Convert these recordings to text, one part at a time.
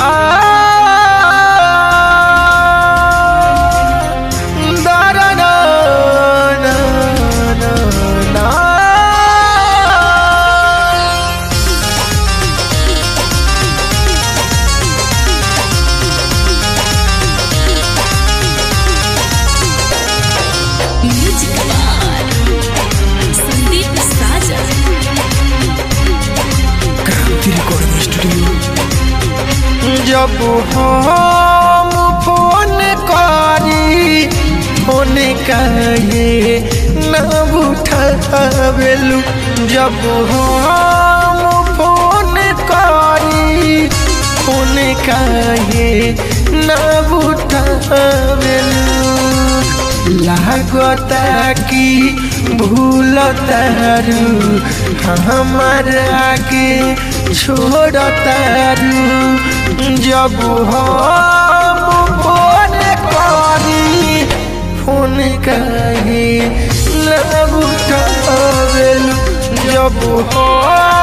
da da da na na na music बार संदीप साजा Kranti recording studio जब हम फोन करी फोन कहे न उठावेलू जब हम फोन करी फोन कहे न उठावेलू लागता कि भूल तारू हमारा के छोड़ तारू जब हम फोन करी फोन कहे न उठावेलू जब हम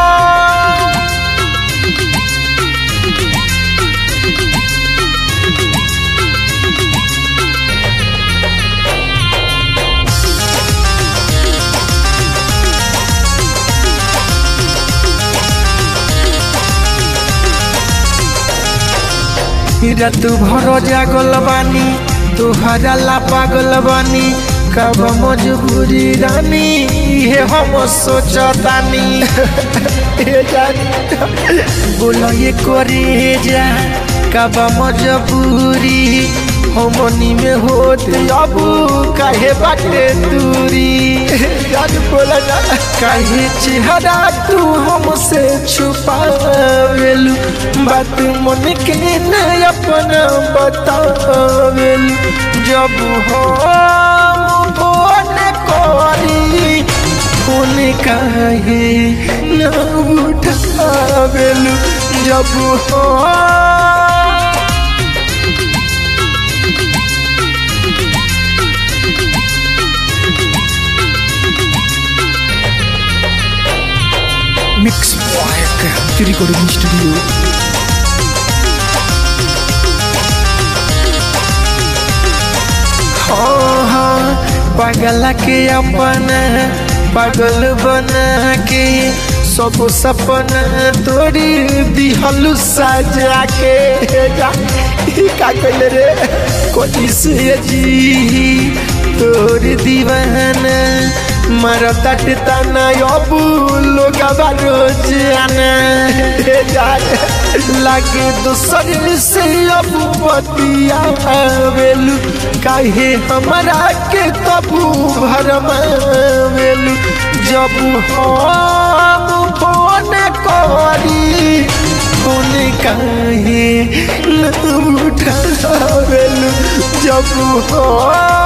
रात भर जागल बानी तुहरा ला पागल बानी कब मजबूरी रानी ये हम सोचतानी ए जानी बोलो ये करे जा कब मजबूरी हमनी में होत अब काहे बाटे दूरी जान बोला जा काहे चेहरा तू हमसे छुपावेलू बात मन के न अपना बतावेलू जब हम फोन करी फोन काहे न उठावेलू जब हम mix boy Kranti recording studio हाँ हाँ पागल के अपना पागल बना के सब सपना तोड़ी दिहलु सजा के जा ई का कइले रे कोई से जी तोर दीवाना मारा तट तना अब लोग रोज आना जा लागे दूसर से अब बतिया वेलू काहे हमरा के कबू भरमावेलू जब हम फोन करी फोन काहे न उठावेलू जब हम